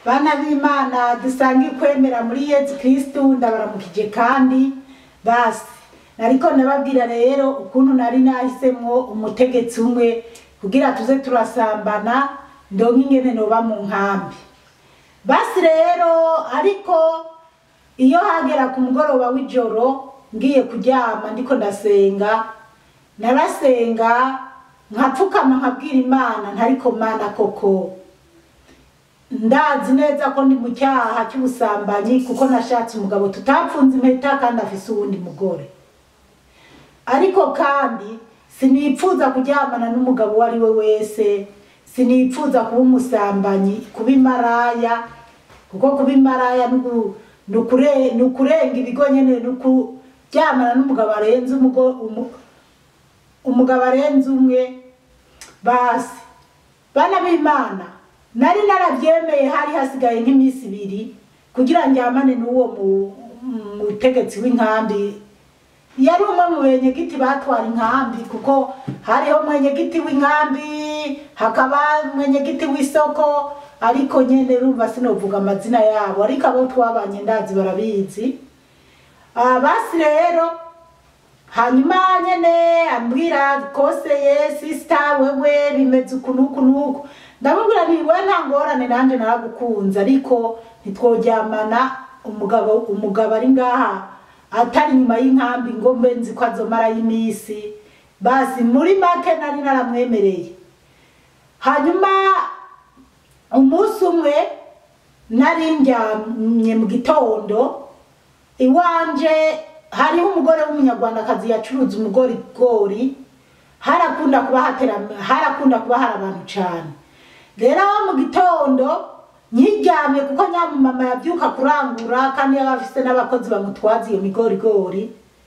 bana b'imana dusange kwemera muri yezu kirisitu ndabaramukije kandi basi nariko ndababwira rero ukuntu nari nahisemwo umutegetsi umwe kugira tuze turasambana ndonke ingene noba mu nkambi basi rero ariko iyo hagera ku mugoroba w'ijoro ngiye kuryama ndiko ndasenga narasenga nkapfukama nkabwira imana ntariko mana koko ndazi neza ko ndi mu cyaha cy'ubusambanyi kuko nashatse umugabo tutapfunze impeta kandi afise uwundi mugore ariko kandi sinipfuza kuryamana n'umugabo uwo ari we wese sinipfuza kuba umusambanyi kuba imaraya kuko kuba imaraya nugu- nukure- nukurenga ibigo nyene nukuryamana n'umugabo arenze umugo- umu- umugabo arenze umwe basi bana b'imana nari narabyemeye hari hasigaye nk'iminsi ibiri kugira njyamane n'uwo mu- mutegetsi w'inkambi yari umwe mu benyegiti batwara inkambi kuko hariho mwenyegiti w'inkambi hakaba mwenyegiti w'isoko ariko nyene rumva sinovuga amazina yabo ariko abo twabanye ndazi barabizi Ah, basi rero hanyuma nyene ambwira koseye sisita wewe bimeze uku nuku nuku ndamubwira nti we nta ngorane nanje naragukunze ariko ntitworyamana umugabo umugabo ari ngaha atari inyuma y'inkambi ngo mbe nzi ko azomarayo iminsi basi muri make nari naramwemereye hanyuma umunsi umwe nari ndyamye mu gitondo iwanje hariho umugore w'umunyarwandakazi yacuruza umugorigori harakunda kuba hatera harakunda kuba hari abantu cane rero mu gitondo nyiryamye kuko nyamumama yabyuka kurangura kandi yaba afise n'abakozi bamutwaza iyo migorigori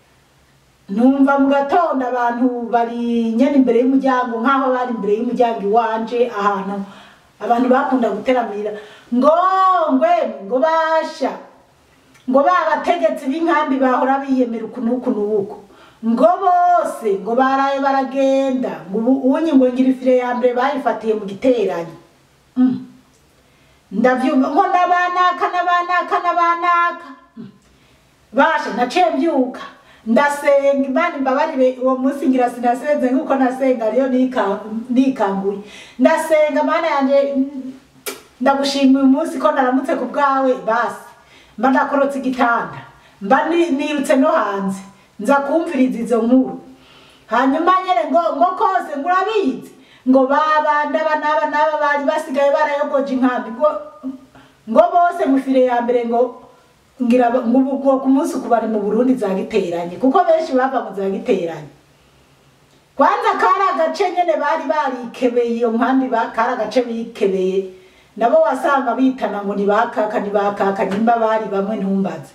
numva mu gatondo abantu bari nyene imbere y'umuryango nk'aho bari imbere y'umuryango iwanje ahantu abantu bakunda guteramira ngo ngwe ngo basha ngo ba bategetsi b'inkambi bahora biyemera uku n'uku n'uku ngo bose ngo baraye baragenda ngo ubu unyi ngo ngira ifire ya mbere bayifatiye mu giteranyo Mm. ndavyumva ngo nabanaka nabanaka nabanaka Mm. basha naciye mbyuka ndasenga imana imbabarire uwo munsi ngira sinasenze nk'uko nasenga ariyo nika- nikanguye ndasenga mana yanje mm, ndagushima uyu munsi ko naramutse ku bwawe basi mba ndakorotse igitanda mba ni- nirutse no hanze nza kumviriza izo nkuru hanyuma nyene ngo ngo kose ngo urabizi ngo baba ndaba naba naba bari basigaye barayogoje inkambi ngo ngo bose mufire ya mbere ngo ngira ba- ngo ubu bwo ku munsi uku bari mu Burundi za giteranye kuko benshi bava mu za giteranye kwanza kari agace nyene bari barikebeye iyo nkambi ba- kari agace bikebeye nabo wasanga bitana ngo nibakaka nibakaka nimba bari bamwe ntumbaze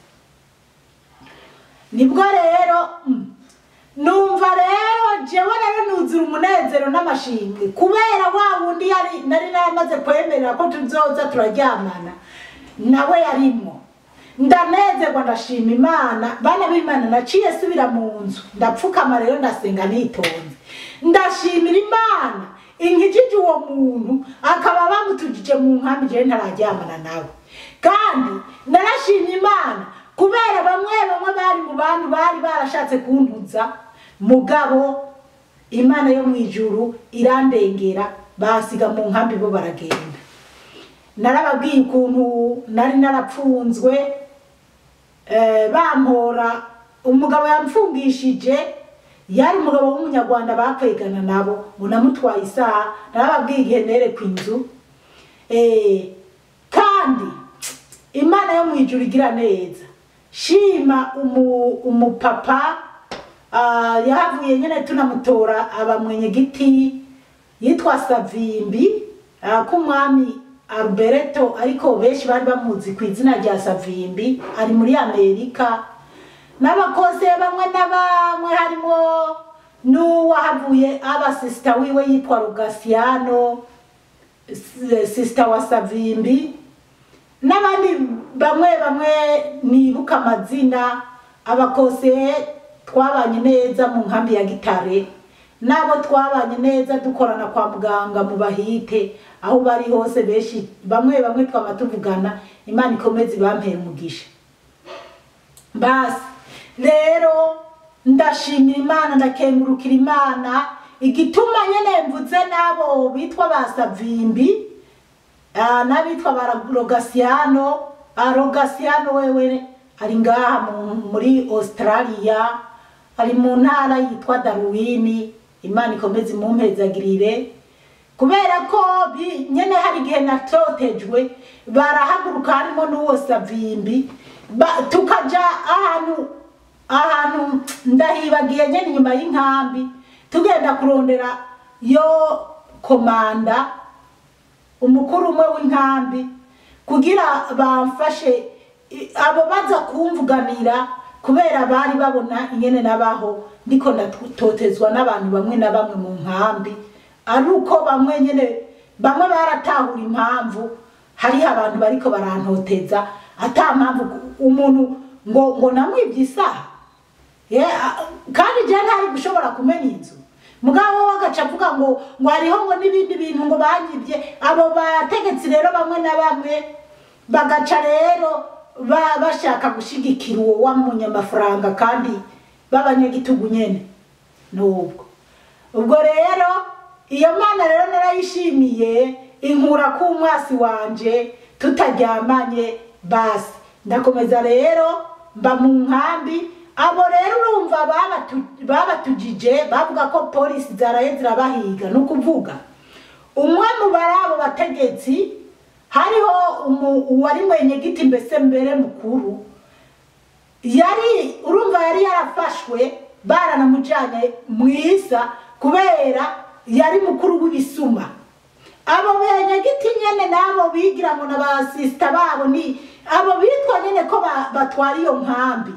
nibwo rero mm, numva rero jewe rero nuzura umunezero n'amashimwe kubera wa wundi yari nari naramaze kwemerera ko tuzoza turaryamana nawe yarimwo ndanezerwa ndashima imana bana b'imana naciye subira mu nzu ndapfukama rero ndasenga nitonze ndashimira imana inkijije uwo muntu akaba bamutujije mu nkambi jewe ntararyamana nawe kandi narashimye imana kubera bamwe bamwe bari mu bantu bari barashatse kuntuza mugabo imana yo mu ijuru irandengera basiga mu nkambi bo baragenda narababwiye ukuntu nari narapfunzwe eh, bampora umugabo yamfungishije yari umugabo w'umunyarwanda bakwegana nabo ngo namutwaye isaha narababwiye igihe nereka inzu eh, kandi imana yo mu ijuru igira neza shima umu, umupapa ah, yahavuye nyene tunamutora aba mwenyegiti yitwa savimbi ah, k'umwami alberto ariko benshi bari bamuzi ku izina rya savimbi ari muri amerika n'abakozi bamwe na bamwe harimo n'uwahavuye aba sisita wiwe yitwa rugasiano s- sisita wa savimbi n'abandi bamwe bamwe nibuka amazina abakose twabanye neza mu nkambi ya gitare n'abo twabanye neza dukorana kwa muganga mu bahite aho bari hose benshi bamwe bamwe twaba tuvugana imana ikomeze ibampera umugisha basi rero ndashimira imana ndakengurukira imana igituma nyene mvuze n'abo bitwa ba savimbi ah, n'abitwa ba rogasiyano Ah, rogasiyano wewe ari ngaha mu- muri australia ari mu ntara yitwa darwini imana ikomeze imumpezagirire kubera ko bi- nyene hari igihe natotejwe barahaguruka harimo n'uwo savimbi ba- tukaja ahantu ahantu ndahibagiye nyene inyuma y'inkambi tugenda kurondera yo komanda umukuru umwe w'inkambi kugira bamfashe i- abo baza kumvuganira kubera bari babona ingene nabaho ndiko ndatotezwa n'abantu bamwe na bamwe mu nkambi ari uko bamwe nyene bamwe baratahura impamvu hariho abantu bariko barantoteza ata mpamvu umuntu ngo ngo namwibye isaha Ye, a- kandi je ntari gushobora kumenya inzu mugabo we agaca avuga ngo ngo hariho ngo n'ibindi bintu ngo banyibye abo bategetsi rero bamwe na bamwe bagaca rero ba- bashaka gushigikira uwo wamunyamafaranga kandi b'abanyagitugu nyene nubwo ubwo rero iyo mana rero narayishimiye inkura k'umwasi wanje tutaryamanye basi ndakomeza rero mba mu nkambi abo rero urumva babatu- babatujije bavuga ko polisi zaraye zirabahiga ni ukuvuga umwe mu bari abo bategetsi hariho umu- uwari mwenyegiti mbese mbere mukuru yari urumva yari yarafashwe baranamujyanye mu isa kubera yari mukuru w'ibisuma abo benyegiti nyene n'abo bigira ngo n'abasisita babo ni abo bitwa nyene ko ba- batwara iyo nkambi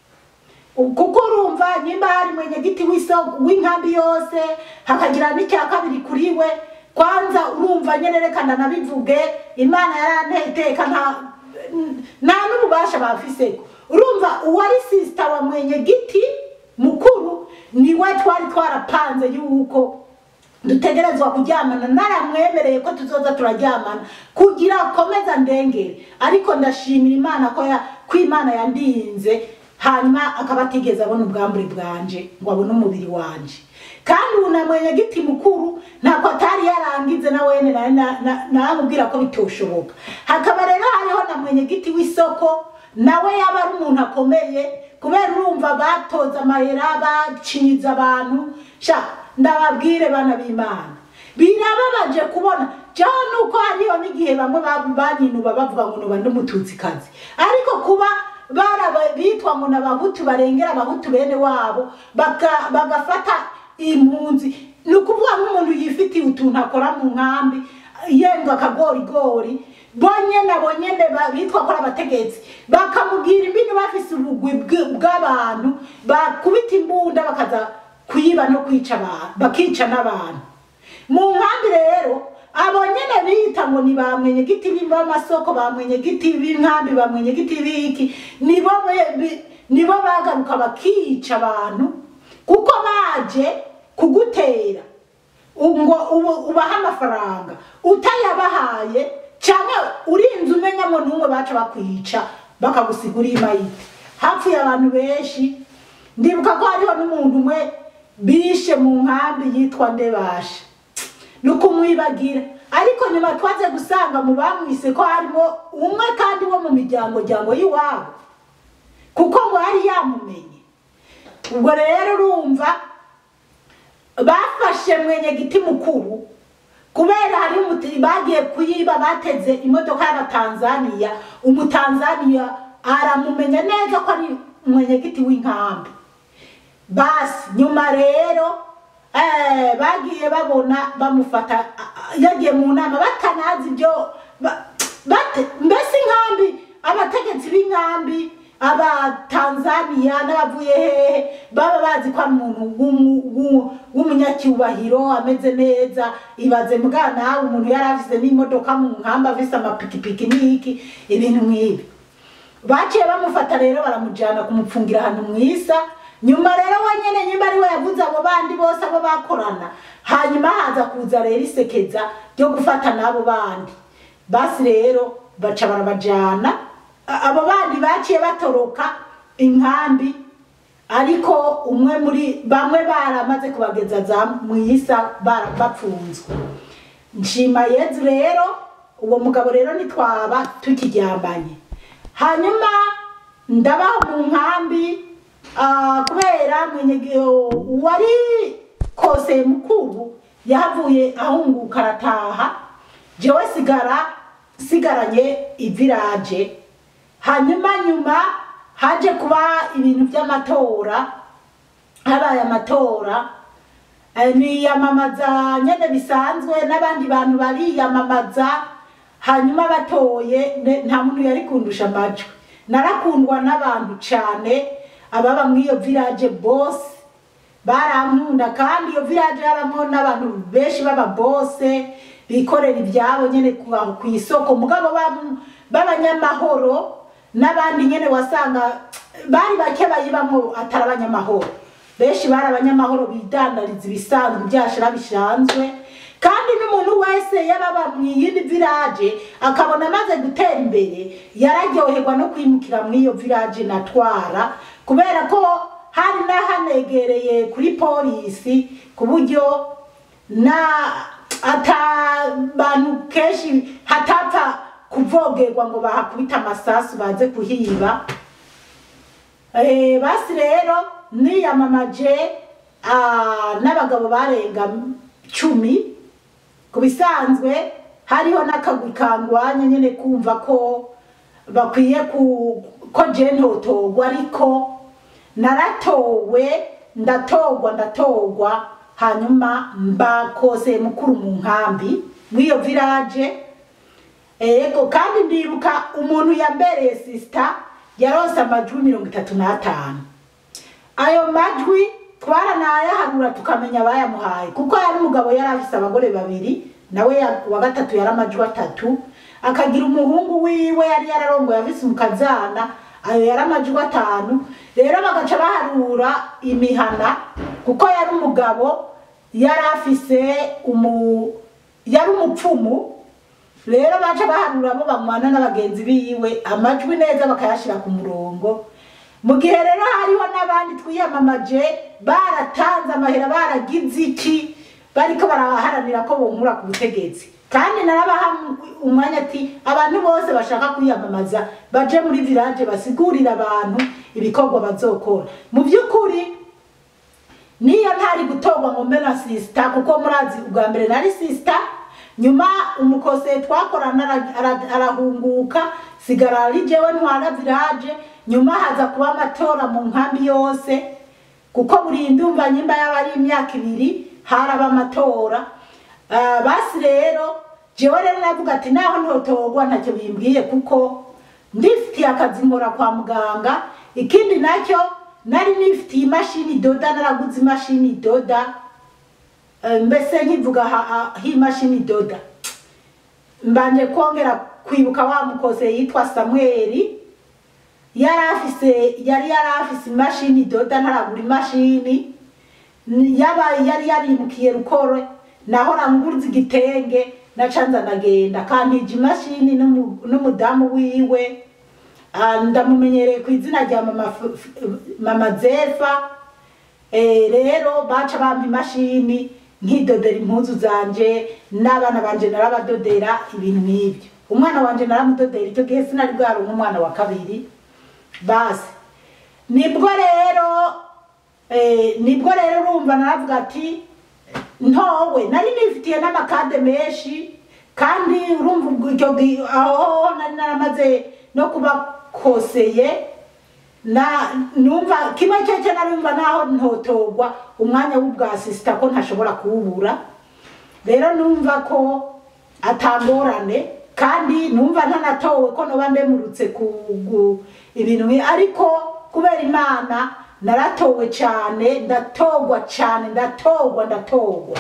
kuko urumva nyimba hari mwenyegiti w'iso- w'inkambi yose hakagira n'icya kabiri kuri we kwanza urumva nyene reka ndanabivuge imana yaranteye iteka nta nta n'ububasha bafiseko urumva uwari sisita wa mwenyegiti mukuru niwe twari twarapanze yuko dutegerezwa kuryamana naramwemereye ko tuzoza turaryamana kugira akomeza ndengere ariko ndashimira imana ko ya ko imana yandinze hanyuma akaba atigeze abona ubwambure bwanje ngo abone umubiri wanje kandi ubu na mwenyegiti mukuru ntako atari yarangize na wene na- na- na- naramubwira ko bitoshoboka hakaba rero hariho na mwenyegiti w'isoko nawe yaba ari umuntu akomeye kubera urumva batoza amahera bacinyiza abantu sha ndababwire bana b'imana birababaje kubona jaho nuko hariho n'igihe bamwe ba- banyinuba bavuga ngo nuba ndumututsikazi ariko kuba baraba bitwa ngo n'abahutu barengera abahutu bene wabo baka- bagafata impunzi ni ukuvuga nk'umuntu yifitiye utuntu akora mu nkambi yenga akagorigori bonyene abo nyene ba- bitwa ko ari abategetsi bakamubwira imbini bafise ubugwi bw- bw'abantu bakubita imbunda bakaza kuyiba no kwica abantu bakica n'abantu mu nkambi rero abo nyene bita ngo ni ba mwenyegiti b'amasoko ba mwenyegiti b'inkambi ba mwenyegiti b'iki nibo be- bi- nibo bagaruka bakica abantu kuko baje kugutera ngo ubu- ubahe amafaranga utayabahaye cyangwa urinze umenyamo n'umwe baca bakwica bakagusiga uri imayite hapfuye abantu benshi ndibuka ko hariho n'umuntu umwe bishe mu nkambi yitwa ndebasha ni ukumwibagira ariko nyuma twaze gusanga mu bamwise ko harimo umwe kandi wo mu miryango ryango y'iwabo kuko ngo yari yamumenye ubwo rero urumva bafashe mwenyegiti mukuru kubera hari umuti bagiye kuyiba bateze imodoka y'abatanzaniya umutanzaniya aramumenya neza ko ari mwenyegiti w'inkambi basi nyuma rero eh, bagiye babona bamufata a- a- yagiye mu nama batanazi ibyo ba- bate- mbese inkambi abategetsi b'inkambi abatanzaniya n'abavuye hehe baba bazi ko ari umuntu w'umu- w'u- w'umunyacyubahiro ameze neza ibaze mbwa nawe umuntu yari afise n'imodoka mu nkambi afise amapikipiki n'iki ibintu nk'ibi baciye bamufata rero baramujyana kumupfungira ahantu mu isa nyuma rero wenyene nyimba ari we yavuze abo bandi bose abo bakorana hanyuma haza kuza rero isekeza ryo gufata n'abo bandi basi rero baca barabajana A- abo bandi baciye batoroka inkambi ariko umwe muri bamwe baramaze kubageza za mwisa bara- bapfunzwe nshima yezu rero uwo mugabo rero nitwaba tukiryambanye hanyuma ndabaho mu nkambi ah, kubera mwenye wari kose mukuru yahavuye ahunguka arataha jewe sigara sigaranye iviraje hanyuma nyuma haje kuba ibintu by'amatora habaye amatora eh, niyamamaza nyene bisanzwe n'abandi bantu bariyamamaza hanyuma batoye ne- nta muntu yari kundusha amajwi narakundwa n'abantu cane ababa mw'iyo village bose barankunda kandi iyo village habamo n'abantu benshi baba bose bikorera ibyabo nyene ku ku isoko mugabo bam- b'abanyamahoro n'abandi nyene wasanga bari bake bayibamwo atari abanyamahoro benshi bari abanyamahoro bidandariza ibisanzwe ibyashira bisanzwe kandi n'umuntu wese yababa mu yindi village akabona amaze gutera imbere yararyoherwa no kwimukira muri iyo village natwara kubera ko hari n'ahanegereye kuri polisi ku buryo na ata bantu kenshi hatapfa kuvogerwa ngo bahakubita amasasu baze kuhiba Eh, basi rero niyamamaje ah, n'abagabo barenga cumi ku bisanzwe hariho n'akagwi kangwanya nyine kumva ko bakwiye ku ko je ntotorwa ariko naratowe ndatorwa ndatorwa hanyuma mba kose mukuru mu nkambi mw'iyo village ego kandi ndibuka umuntu yambereye sisita yarose amajwi mirongo itatu n'atanu ayo majwi twaranayaharura tukamenya abayamuhaye kuko yari umugabo yari afise abagore babiri nawe ya- wa gatatu yari amajwi atatu akagira umuhungu wiwe yari yararongoye afise umukazana ayo yari amajwi atanu rero bagaca baharura imihana kuko yari umugabo yari afise umu yari umupfumu rero baca baharura abo bamwana n'abagenzi biwe amajwi neza bakayashira ku murongo mu gihe rero hariho n'abandi twiyamamaje baratanze amahera baragize iki bariko baraharanira ko bonkura ku butegetsi kandi narabaha umwanya ati abantu bose bashaka kwiyamamaza baje muri village basigurira abantu ibikorwa bazokora mu by'ukuri niyo ntari gutorwa ngo mbe na sisita kuko murazi ubwa mbere nari sisita nyuma umukose twakorana ara- ara- arahunguka sigara ari jewe ntwara village nyuma haza kuba amatora mu nkambi yose kuko buri ndumva nyimba yaba ari imyaka ibiri haraba amatora Ah, basi rero jewe rero navuga ati naho ntotorwa ntacyo bimbwiye kuko ndifitiye akazi nkora kwa muganga ikindi nacyo nari nifitiye imashini idoda naraguze imashini idoda Eh, mbese nkivuga ha- ha- h'imashini idoda mbanje kongera kwibuka wa mukose yitwa samweli yari afise yari yari afise imashini idoda ntaragura imashini Ni- yaba yari yarimukiye rukore nahora nguruza igitenge nacanza ndagenda kantije imashini n'umu- n'umudamu wiwe Ah, ndamumenyereye ku izina rya mama, F- F- mama zefa Eh, rero baca bampa imashini nkidodera impuzu zanje n'abana banje narabadodera ibintu nk'ibyo umwana wanje naramudodera icyo gihe sinari bwaronka umwana wa kabiri basi nibwo rero eh, nibwo rero urumva naravuga ati ntowe nari nifitiye n'amakade menshi kandi urumva ubwo icyo gihe aho nari naramaze no kuba koseye na numva kimwe cyo narumva naho ntotorwa umwanya w'ubwasisita ko ntashobora kuwubura rero numva ko atangorane kandi numva ntanatowe ko noba ndemurutse ku gu- ibintu nki- ariko kubera imana naratowe cyane ndatorwa cyane ndatorwa ndatorwa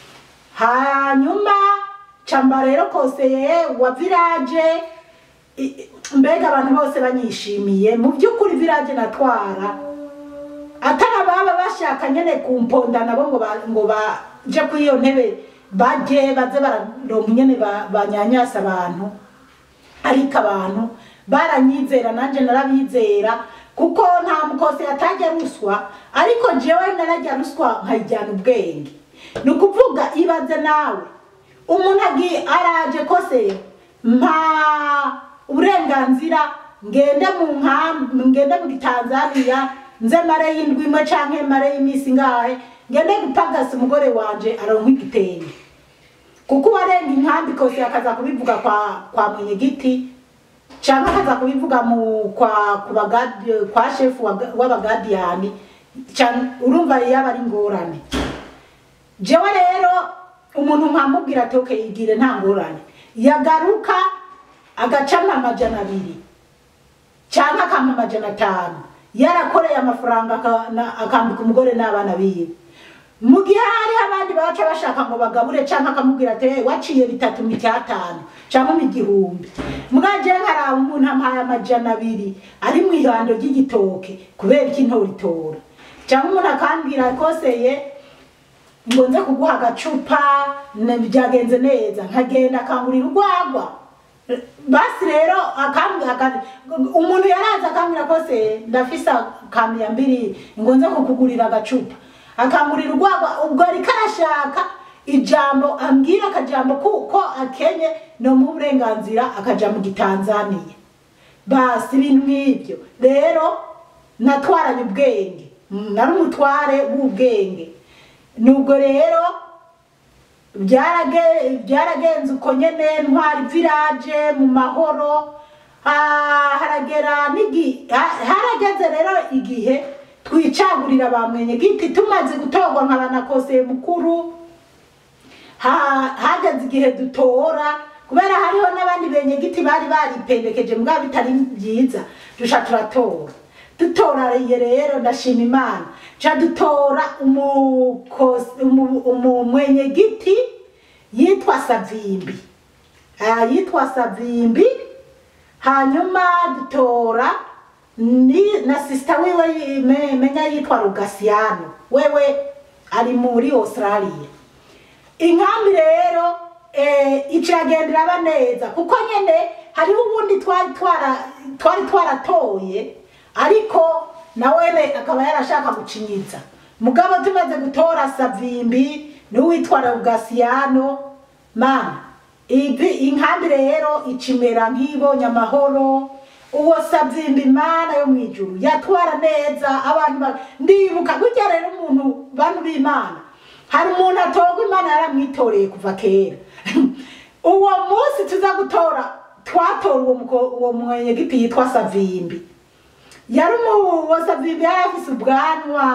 hanyuma camba rero koseye wa village i- mbega abantu bose banyishimiye mu by'ukuri village natwara atari baba bashaka nyene kumponda nabo ngo ba- ngo baje kuri iyo ntebe baje baze bararonka nyene ba- banyanyasa abantu ariko abantu baranyizera nanje narabizera kuko nta mukose yatajya ruswa ariko jewe narajya ruswa nkayijyana ubwenge ni ukuvuga ibaze nawe umuntu agiye araje kose mpa uburenganzira ngende mu nkambi ngende mu Tanzania nze mare y'indwi imwe canke mare y'iminsi ngahe ngende gupagasa umugore wanje aronka igitenge kuko uwarenga inkambi kose akaza kubivuga kwa kwa mwenyegiti cyangwa akaza kubivuga mu kwa ku bagadi kwa shefu wa- w'abagadiyani cyangwa urumva yaba ari ingorane jewe rero umuntu nkamubwira ati okay yigire nta ngorane yagaruka agacana amajana abiri cyangwa akampa amajana atanu yarakoreye amafaranga aka- na- akambika umugore n'abana biwe mu gihe hari abandi baca bashaka ngo bagabure cyangwa akamubwira ati "Eh, waciye bitatu mu icyatanu cyangwa mu igihumbi mwaje nkaraba umuntu ampaye amajana abiri ari mu ihando ry'igitoke kubera iki ntoritora cyangwa umuntu akambwira koseye ngo nze kuguha agacupa ne- byagenze neza nkagenda akangurira urwagwa basi rero akambwira aka- umuntu yaraza akambwira kose ndafise kamya mbiri ngo nze kukugurira agacupa akangurira urwagwa ubwo ariko arashaka ijambo ambwira akajambo kuko akenye nomuha uburenganzira akaja mu gitanzaniya basi ibintu nk'ibyo rero natwaranye ubwenge Mm, nari umutware w'ubwenge nubwo rero byarage- byaragenze uko nyene ntwara village mu mahoro Ah, haragera n'igi- ha- harageze rero igihe twicagurira ba mwenyegiti tumaze gutorwa nkaba na koseye mukuru Ha- hageze igihe dutora kubera hariho n'abandi benyegiti bari baripendekeje mbwa bitari byiza dusha turatora dutorariye rero ndashima imana ca dutora umukos- umu- umumwenyegiti yitwa savimbi Ah, yitwa savimbi hanyuma dutora ni na sisita wiwe yi- me- menya yitwa rugasiyano wewe ari muri australia inkambi rero eh, iciragenda iraba neza kuko nyene hariho ubundi twari twara twari twaratoye ariko nawene akaba yarashaka gucinyiza mugabo tumaze gutora savimbi n'uwitwa rugasiyano mana ivi inkambi rero icimera nk'ibonye amahoro uwo savimbi imana yo mwijuru yatwara neza abantu ba- ndibuka burya rero umuntu bantu b'imana hari umuntu atorwa imana yaramwitoreye kuva kera uwo munsi tuza gutora twatora uwo muko- uwo mwenyegiti yitwa savimbi yari uwo savimbi yari afise ubwanwa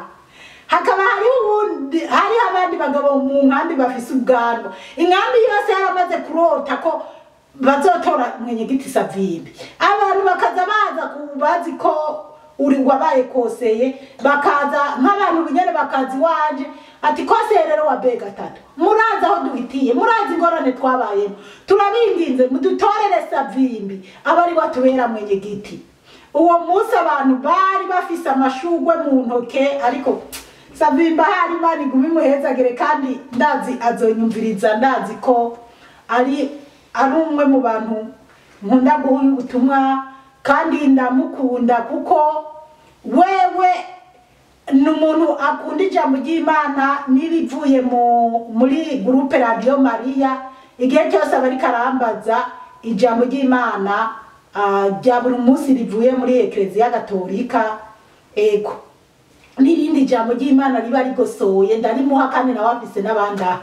hakaba hariho ubundi hariho abandi bagabo mu nkambi bafise ubwanwa inkambi yose yaramaze kurota ko bazotora mwenyegiti savimbi abantu bakaza baza ku- bazi ko uri wabaye koseye bakaza nk'abantu nyene bakaza iwanje ati koseye rero wa be gatatu murazi aho duhitiye murazi ingorane twabayemo turabinginze mudutorere savimbi aba ari watubera mwenyegiti uwo munsi abantu bari bafise amashugwe mu ntoke ariko savimba hari imana iguma imuhezagire kandi ndazi azonyumviriza ndazi ko ari ari umwe mu bantu nkunda guha ubutumwa kandi ndamukunda kuko wewe ni umuntu akunda ijambo ry'imana n'irivuye mu muri gurupe radiyo mariya igihe cyose aba ariko arambaza ijambo ry'imana ah, rya buri munsi rivuye muri ekereziya gatolika ego n'irindi jambo ry'imana riba rigosoye ndarimuha kandi nawe afise n'abandi aha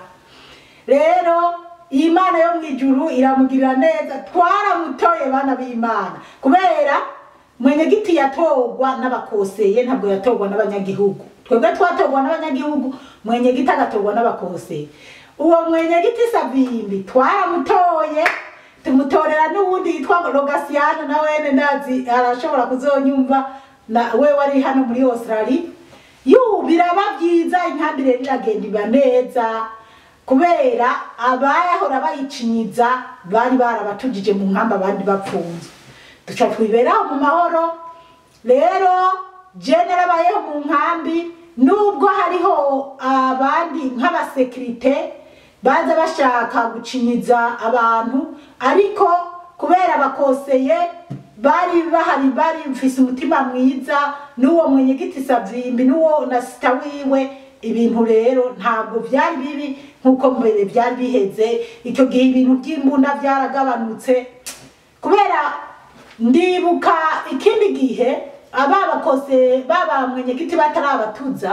rero iyi mana yo mu ijuru iramugirira neza twaramutoye bana b'imana kubera mwenyegiti yatorwa n'abakoseye ntabwo yatorwa n'abanyagihugu twebwe twatorwa n'abanyagihugu mwenyegiti agatorwa n'abakoseye uwo mwenyegiti savimbi twaramutoye tumutorera n'uwundi yitwa rogasiyano na wene ndazi arashobora kuzonyumva na we wari hano muri australia yu biraba byiza inkambi rero iragenda iba neza kubera abayahora bayicinyiza bari barabatujije mu nkamba abandi bapfunzwe duca twiberaho mu mahoro rero je narabayeho mu nkambi nubwo hariho abandi nk'abasekirite baza bashaka gucinyiza abantu ariko kubera abakoseye bari bahari bari mfise umutima mwiza n'uwo mwenyegiti savimbi n'uwo na sita wiwe ibintu rero ntabwo byari bibi nk'uko mbere byari biheze icyo gihe ibintu by'imbunda byaragabanutse kubera ndibuka ikindi gihe ababakose baba mwenyegiti batarabatuza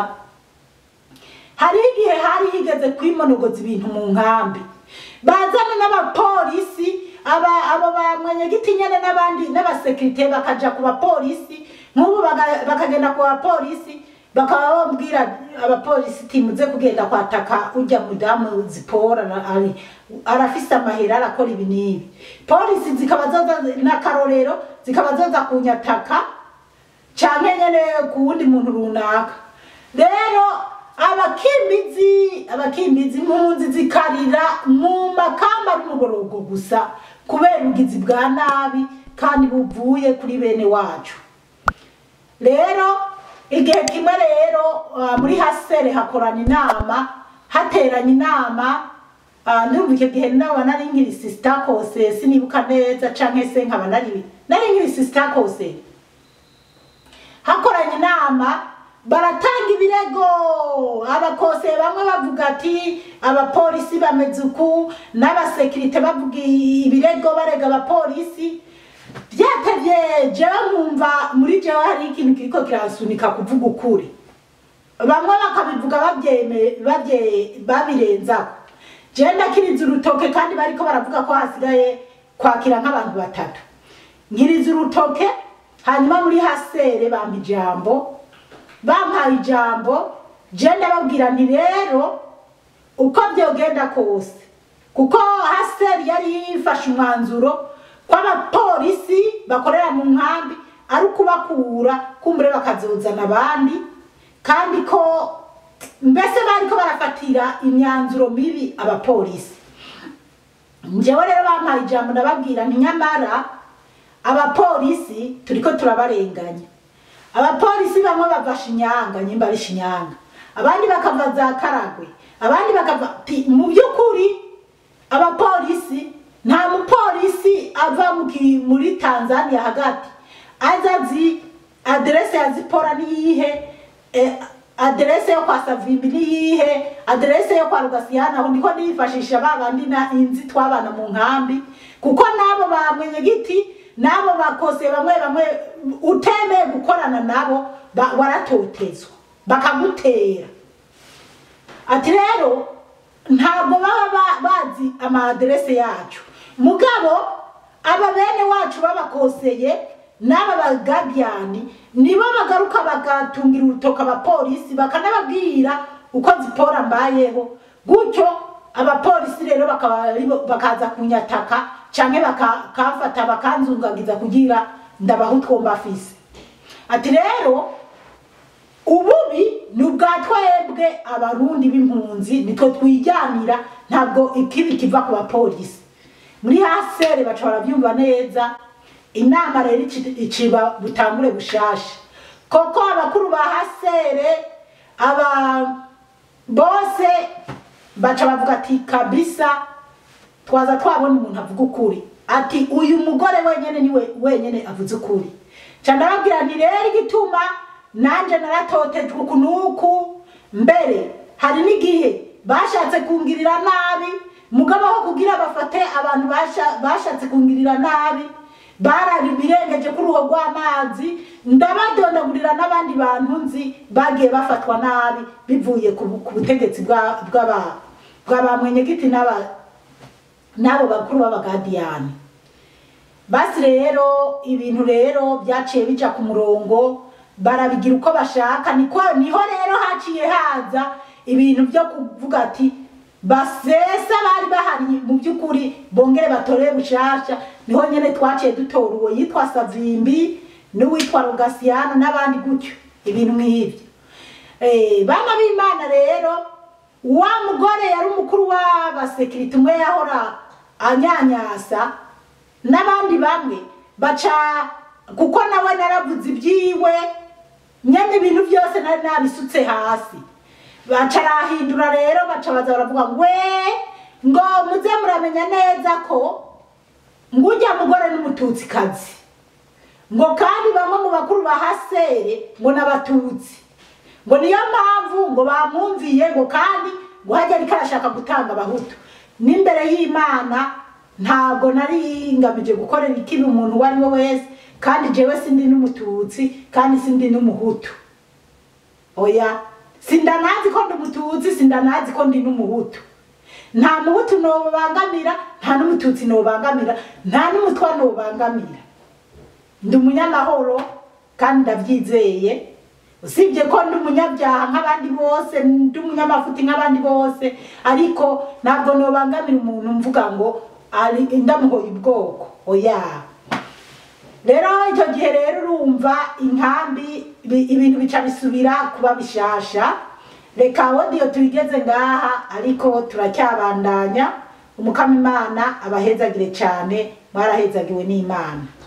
hari igihe hari higeze kwimonogoza ibintu mu nkambi bazana n'abapolisi aba abo ba mwenyegiti nyene n'abandi n'abasekirite bakaja ku bapolisi nk'ubu baga- bakagenda ku bapolisi bakaba bambwira abapolisi timuze kugenda kwataka ujya mudamu zipora na- ari- arafise amahera arakora ibi n'ibi polisi zikaba zoza n'akarorero zikaba zoza kunyataka canke nyene ku wundi muntu runaka rero abakimbizi abakimbizi impunzi zikarira mu makamba n'umugorogo gusa kubera ubugizi bwa nabi kandi buvuye kuri bene wacu rero igihe kimwe rero ah, muri hasere hakorana inama hateranye inama ah, ndumva icyo gihe naba nari nkiri sisita kose sinibuka neza canke se nkaba nari nari nkiri sisita kose hakoranye inama baratanga ibirego abakose bamwe bavuga ati abapolisi bameze uku n'abasekirite bavuga ibirego barega abapolisi byatevye jewe nkumva muri jewe hari ikintu kiriko kiransunika kuvuga ukuri bamwe bakabivuga babyeme babye babirenzako jewe ndakiriza urutoke kandi bariko baravuga ko hasigaye kwakira nk'abantu batatu nkiriza urutoke hanyuma muri hasere bampa ijambo bampaye ijambo je ndababwira nti rero uko byogenda kose kuko haseri yari yifashe umwanzuro ko abapolisi bakorera mu nkambi ari ukubakura kumbure bakazozana abandi kandi ko mbese bariko barafatira imyanzuro mibi abapolisi njyewe rero bampaye ijambo ndababwira nti nyamara abapolisi turiko turabarenganya abapolisi bamwe bava shinyanga nyimba ari shinyanga abandi bakava za karagwe abandi bakava ti mu by'ukuri abapolisi nta mupolisi ava mu ki- muri tanzania hagati aza azi aderese ya zipora niyihe eh, aderese yo kwa savimbi niyihe aderese yo kwa rugasiyana aho ndiko nifashisha ba bandi na inzi twabana mu nkambi kuko nabo bamenye giti nabo bakose bamwe bamwe utemeye gukorana nabo ba- waratotezwa bakagutera ati rero ntabwo baba ba- bazi amaderese yacu mugabo aba bene wacu babakoseye n'aba bagadiyani nibo bagaruka bagatungira urutoka abapolisi bakanababwira uko zipora mbayeho gutyo abapolisi rero bakaba aribo- bakaza kunyataka canke bakafata bakanzungagiza kugira ndabaha utwo mbafise ati rero ububi ni ubwa twebwe abarundi b'impunzi nitwe twijyanira ntabwo ikibi kiva ku bapolisi muri hasere baca barabyumva neza inama rero ici- iciba butangure bushasha koko abakuru ba hasere aba bose baca bavuga ati kabisa twaza twabona umuntu avuga ukuri ati uyu mugore wenyene niwe wenyene avuze ukuri ca ndababwira nti rero igituma nanje naratotejwe uku nuku mbere hari n'igihe bashatse kungirira nabi mugabo aho kugira bafate abantu basha- bashatse kungirira nabi barari birengeje kuri uruho rw'amazi ndabadondagurira n'abandi bantu nzi bagiye bafatwa nabi bivuye ku bu- ku butegetsi bwa- bw'aba- bw'abamwenyegiti n'aba n'abo bakuru b'abagadiyani basi rero ibintu rero byaciye bija ku murongo barabigira uko bashaka niko niho rero haciye haza ibintu byo kuvuga ati basesa bari bahari mu by'ukuri bongere batore bushasha niho nyene twaciye dutora uwo yitwa savimbi n'uwitwa rogasiyano n'abandi gutyo ibintu nk'ibyo Eh, bana b'imana rero wa mugore yari umukuru w'abasekirite umwe yahora anyanyasa n'abandi bamwe baca kuko nawe naravuze ibyiwe nyene ibintu byose nari nabisutse hasi baca arahindura rero baca baza baravuga ngo we ngo muze muramenya neza ko ngo ujya mugore n'umututsikazi ngo kandi bamwe mu bakuru ba hasere ngo n'abatutsi ngo niyo mpamvu ngo bamwumviye ngo kandi ngo hajya ariko arashaka gutanga abahutu n'imbere y'imana ntabwo nari ngamije gukorera ikibi umuntu uwo ari we wese kandi jewe sindi n'umututsi kandi sindi n'umuhutu oya sindanazi ko ndi umututsi sindanazi ko ndi n'umuhutu nta muhutu nobangamira nta n'umututsi nobangamira nta n'umutwa nobangamira ndi umunyamahoro kandi ndabyizeye usibye ko ndi umunyabyaha nk'abandi bose ndi umunyamafuti nk'abandi bose ariko ntabwo nobangamira umuntu mvuga ngo ari ndamuhoye ubwoko oya rero icyo gihe rero urumva inkambi ibi- ibintu bica bisubira kuba bishasha reka wodiyo tuyigeze ngaha ariko turacyabandanya umukama imana abahezagire cyane mwarahezagiwe n'imana